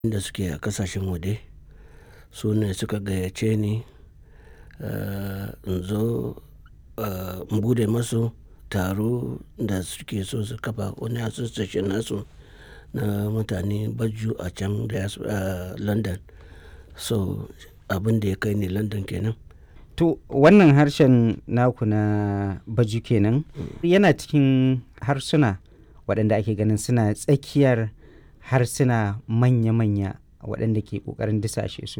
da suke a ƙasashen waje su ne suka gayyace ni in zo in buɗe masu taro da suke so su kafa wani association nasu na mutane baju a can London. So abin da ya kai ni London kenan. To wannan harshen naku na baju kenan yana cikin harsuna waɗanda ake ganin suna tsakiyar harsuna manya-manya waɗanda ke ƙoƙarin disashe su.